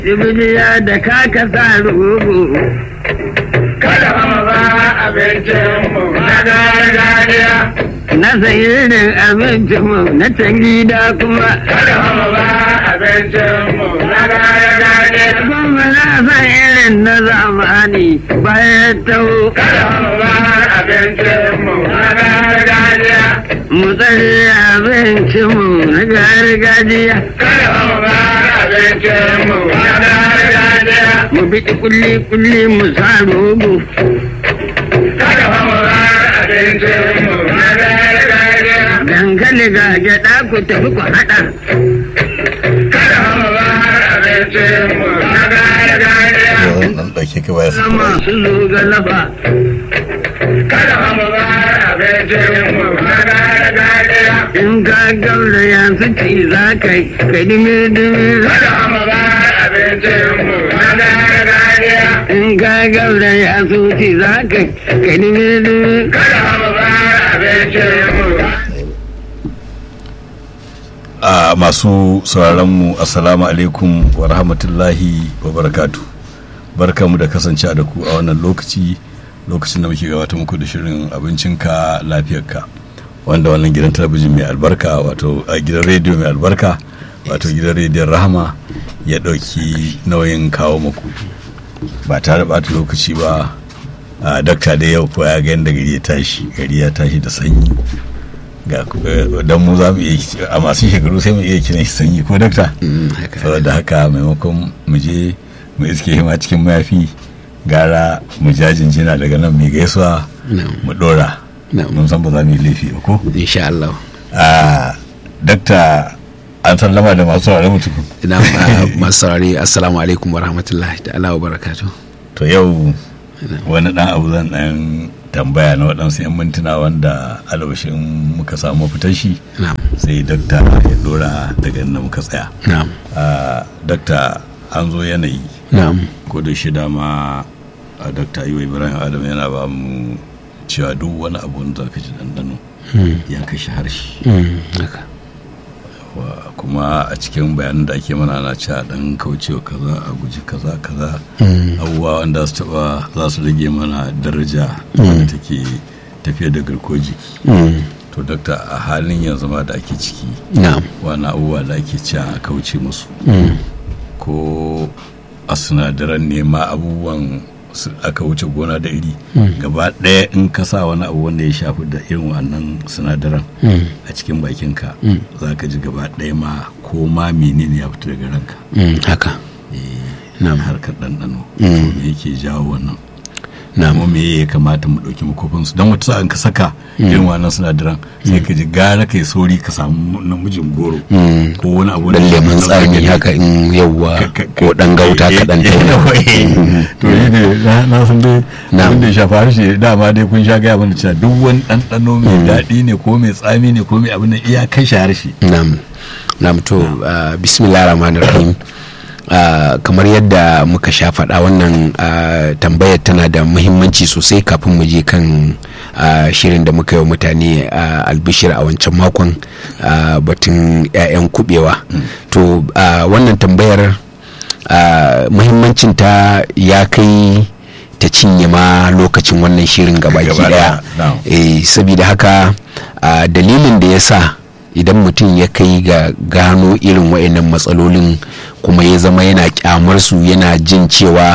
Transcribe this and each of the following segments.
Jibiliya da kaka sa rugu. Kada mu ba abincinmu na gargajiya. Na sayirin abincinmu na can gida kuma. Kada mu ba abincinmu na gargajiya. Kuma na san irin na zamani bayan taho. Kada mu ba abincinmu na gargajiya. Mu tsare abincinmu na gargajiya. Kada mu ba abincinmu na gargajiya. Mu bi kulli-kulli mu sa rugu. Kada mu ba abincinmu na gargajiya. Dankali ga gyaɗa ku tafi ku haɗa. Kada mu ba abincinmu na gargajiya. Zan ɗan ɗauke ka baya su Sama su zo ga lafa. Kada mu ba abincinmu na gargajiya. In ka gaura yanzu ci za ka yi, ka dimi-dimi. Kada mu ba abincinmu na gargajiya. In ka gaura yanzu ci za ka yi, ka dimi-dimi. Kada mu ba abincinmu. a masu sauraronmu assalamu alaikum wa rahmatullahi wa barakatu barkamu da kasance da ku a wannan lokaci lokacin da muke gabata muku da shirin abincinka lafiyarka wanda wannan gidan talabijin mai albarka wato a gidan rediyo mai albarka wato gidan rediyon rahama ya ɗauki nauyin kawo muku ba tare ɓata lokaci ba a dakta da yau ko ya ga yadda gari ya tashi gari ya tashi da sanyi ga don mu za mu iya a masu shekaru sai mu iya kiran shi sanyi ko dakta saboda haka maimakon mu je mu iske hima cikin mayafi gara mu jajinjina daga nan mai gaisuwa mu dora mun san ba za mu yi laifi ba ko insha Allah a dakta an sallama da masu saurare mutum ina uh, masu saurari assalamu alaikum wa rahmatullahi ta'ala wa barakatu to yau wani dan abu zan dan tambaya na waɗansu 'yan mintuna wanda albashin muka samu fitar shi na'am sai dakta ya dora daga inda muka tsaya na'am a dakta an zo yanayi na'am ko da shi dama a dakta yiwa ibrahim adam yana ba mu cewa duk wani abu da ka ji dandano ya kashe harshe Mm, haka Wa- kuma a cikin bayanan da ake mana na cewa dan kaucewa kaza a guji kaza kaza abubuwa wanda su taba za su rage mana daraja wanda take tafiya da garkuwar jiki Mm, to dakta a halin yanzu ma da ake ciki na'am wani abubuwa da ake cewa a kauce musu Mm, ko a sinadaran nema abubuwan su aka wuce gona da iri gaba ɗaya in ka sa wani abu wanda ya shafi da irin wannan sinadaran mm, a cikin bakinka za ka ji gaba ɗaya ma ko ma menene ya fita daga ranka mm, haka na'am harkar ɗanɗano to me yake jawo wannan na'am kuma me ya kamata mu ɗauki makofin su don wata sa'an ka saka irin wannan sinadaran sai ka ji gara kai sauri ka samu namijin goro Mm, ko wani abu dan da- lemun na tsami market. haka in yawwa Ka- ka- ko dan gauta eh, kaɗan eh, ta eh, to shi ne na- na san dai Na'am. abin da ya shafa harshe dama dai kun sha gaya mana cewa duk wani ɗanɗano mai daɗi ne ko mai tsami ne ko mai abin da iya kashe harshe Nam, nam to uh, bismillah rahman rahim uh, kamar yadda muka sha faɗa wannan uh, tambayar tana da muhimmanci sosai kafin mu je kan uh, shirin da muka yi wa mutane uh, albishir a wancan makon uh, batun 'ya'yan kubewa to uh, wannan tambayar uh, muhimmancinta ya kai ta cinye ma lokacin wannan shirin gabaki Gaba daya daya, na'am. eh saboda haka a dalilin da ya sa idan mutum ya kai ga gano irin wa'annan matsalolin kuma ya zama yana kyamar su yana jin cewa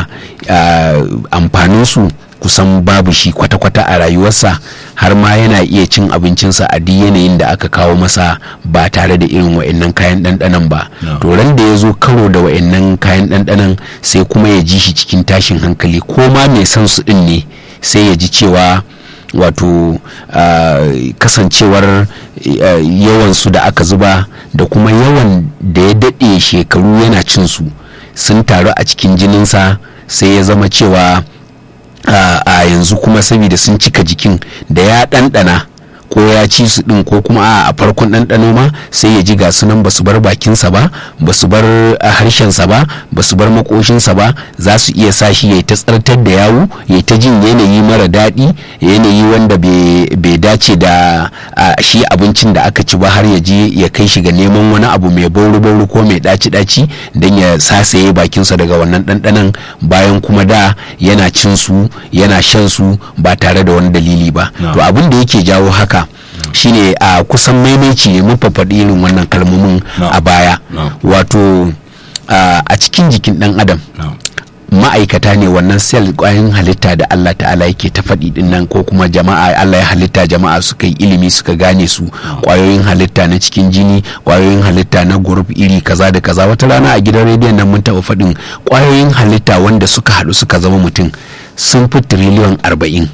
amfanin su kusan babu shi kwata-kwata a rayuwarsa har ma yana iya cin abincinsa a duk yanayin da aka kawo masa ba tare da irin wa'annan kayan ɗanɗanan ba No. to ran da ya zo karo da wa'annan kayan ɗanɗanan sai kuma ya ji shi cikin tashin hankali ko ma mai son su ɗin ne sai ya ji cewa wato ah, kasancewar ah, yawan su da aka zuba da kuma yawan da ya daɗe shekaru yana cin su sun taru a cikin jininsa sai ya zama cewa a a yanzu kuma saboda sun cika jikin da ya ɗanɗana ko ya ci su din ko kuma a farkon ɗanɗano ma sai ya ji ga sunan ba su bar bakinsa ba ba su bar harshensa ba ba su bar makoshinsa ba za su iya sa shi ya ta tsartar da yawu ya ta jin yanayi mara daɗi yanayi wanda bai dace da shi abincin da aka ci ba har ya je ya kai shi ga neman wani abu mai bauru-bauru ko mai ɗaci-ɗaci don ya sasaye bakinsa daga wannan ɗanɗanan bayan kuma da yana cin su yana shan su ba tare da wani dalili ba to abin da yake jawo haka shine a kusan maimaici ne mun faɗi irin wannan kalmomin a baya wato a cikin jikin ɗan adam ma'aikata ne wannan sel kwayoyin halitta da Allah ta'ala yake ta faɗi din nan ko kuma jama'a Allah ya halitta jama'a suka yi ilimi suka gane su kwayoyin halitta na cikin jini kwayoyin halitta na group iri kaza da kaza wata rana a gidan rediyon nan mun taɓa faɗin kwayoyin halitta wanda suka haɗu suka zama mutum sun fi tiriliyon arba'in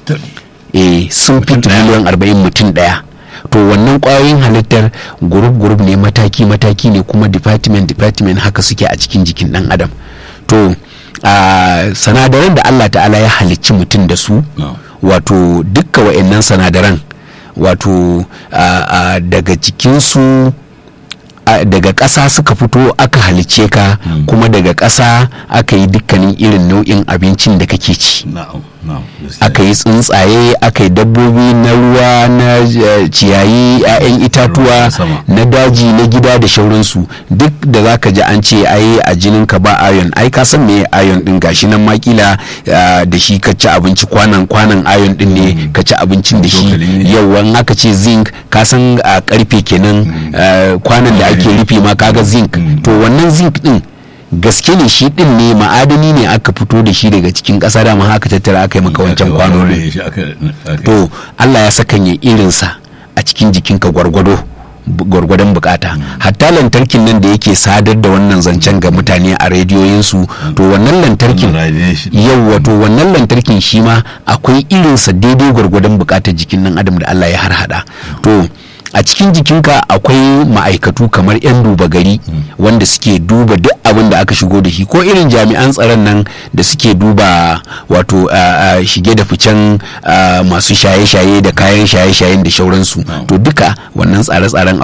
eh sun fi tiriliyon arba'in mutum ɗaya to wannan kwayoyin halittar group group ne mataki mataki ne kuma department department haka suke a cikin jikin ɗan adam to Uh, sanadaran da Allah ta'ala ya halicci mutum da su no. wato dukka wa'annan sanadaran wato uh, uh, daga cikinsu daga ƙasa suka fito aka halicce ka mm. kuma daga ƙasa aka yi dukkanin irin nau'in abincin da kake ci no. no. aka yi tsuntsaye aka yi dabbobi na ruwa na uh, ciyayi 'ya'yan itatuwa na daji na gida da shauransu duk da za ka ji an ce ai a jinin ka ba ayon ai ka san me ayon din gashi nan makila uh, da shi ka ci abinci kwanan kwanan ayon din ne mm. ka ci abincin da shi yawan aka ce zinc ka san a uh, karfe kenan mm. kwanan da ake rufe ma kaga zinc to wannan zinc din gaske ne shi din ne ma'adani ne aka fito da shi daga cikin ƙasa da ma haka tattara aka yi maka wancan kwano to Allah ya sakanya irinsa a cikin jikinka gwargwado gwargwadon bukata hatta lantarkin nan da yake sadar da wannan zancen ga mutane a rediyoyinsu to wannan lantarkin yau wato wannan lantarkin shi ma akwai irinsa daidai gwargwadon bukatar jikin nan adam da Allah ya harhaɗa to a cikin jikinka akwai ma'aikatu kamar 'yan duba gari wanda suke duba duk abin da aka shigo da shi ko irin jami'an tsaron nan da suke duba wato shige da ficen masu shaye-shaye da kayan shaye-shayen da shauransu to duka wannan tsare-tsaren